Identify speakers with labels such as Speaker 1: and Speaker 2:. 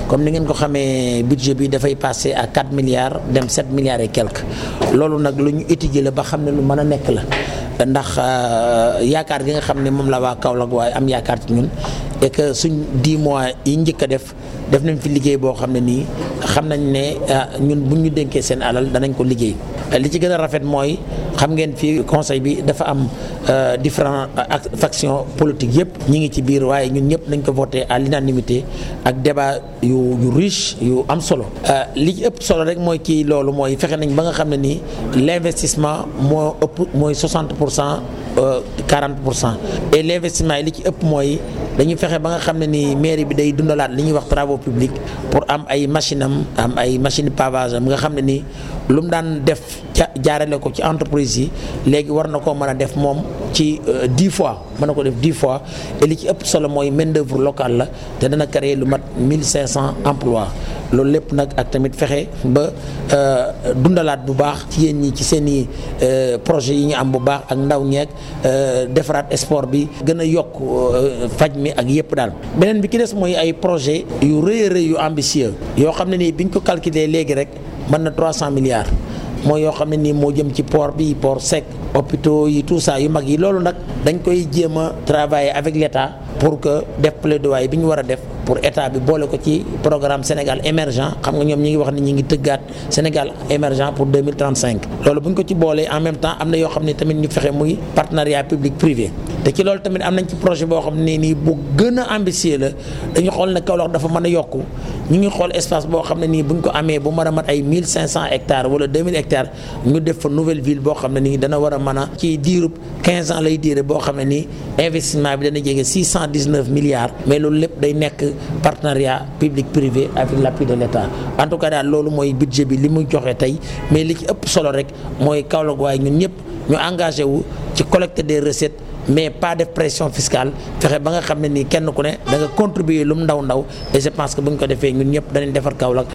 Speaker 1: comme ni ngeen ko xamee budget bi dafay passé à 4 milliards dem 7 milliards et quelques loolu nag lu ñu étudier la ba xam ne lu mën a nekk la ndax yaakaar gi nga xam ne moom la waa Kaolack waaye am yaakaar ci ñun et que suñ 10 mois yi njëkk a def def nañ fi liggéey boo xam ne nii xam nañ ne ñun bu ñu dénkee seen alal danañ ko liggéey li ci gën a rafet mooy xam ngeen fii conseil bi dafa am différents factions politiques yëpp ñi ngi ci biir waaye ñun ñëpp nañ ko voté à l'unanimité ak débat yu yu riche yu am solo li ci ëpp solo rek mooy kii loolu mooy fexe nañ ba nga xam ne nii l'investissement moo ëpp mooy 60 pour cent 40 pour cent et l'investissement yi li ci ëpp mooy dañu fexe ba nga xam ne ni mairie bi day dundalaat li ñuy wax travaux publics pour am ay machine am am ay machine pavage am nga xam ne ni lu mu daan def ca jaarale ko ci entreprise yi léegi war na koo mën a def moom ci dix fois mën na ko def dix fois et li ci ëpp solo mooy main d'œuvre locale la te dana créer lu mat 1500 emplois loolu lépp nag ak tamit fexe ba dundalaat bu baax ci yéen ñi ci seen i projet yi ñu am bu baax ak ndaw ñeeg defaraat sport bi gën a yokk faj mi ak yëpp daal beneen bi ki des mooy ay projet yu rëy a rëy yu ambitieux yoo xam ne nii biñ ko calculer léegi rek mën na 300 milliards mooy yoo xam ne nii moo jëm ci port bi port sec hôpitaux yi tout ça yu mag yi loolu nag dañ koy jéem a travailler avec l'État pour que def plaidoyer bi ñu war a def pour état bi boole ko ci programme Sénégal émergent xam nga ñoom ñi ngi wax ni ñi ngi tëggaat Sénégal émergent pour 2035 loolu bu ñu ko ci boolee en même temps am na yoo xam ne tamit ñu fexe muy partenariat public privé te ci loolu tamit am nañ ci projet boo xam ne nii bu gën a ambitieux la dañu xool ne Kaolack dafa mën a yokku ñu ngi xool espace boo xam ne nii bu ñu ko amee bu mën a mat ay 1500 hectares wala 2000 hectares ñu def fa nouvelle ville boo xam ne nii dana war a mën a ci diirub 15 ans lay diire boo xam ne nii investissement bi dana jege 619 milliards mais loolu lépp day nekk partenariat public privé avec l'appui de l'État en tout cas daal loolu mooy budget bi li muy joxe tey mais li ci ëpp solo rek mooy Kaolack waaye ñun ñëpp ñu engagé wu ci collecte des recettes mais pas de pression fiscale fexe ba nga xam ne nii kenn ku ne da nga contribuer lu mu ndaw ndaw et je pense que bu ñu ko defee ñun ñëpp danañ defar Kaolack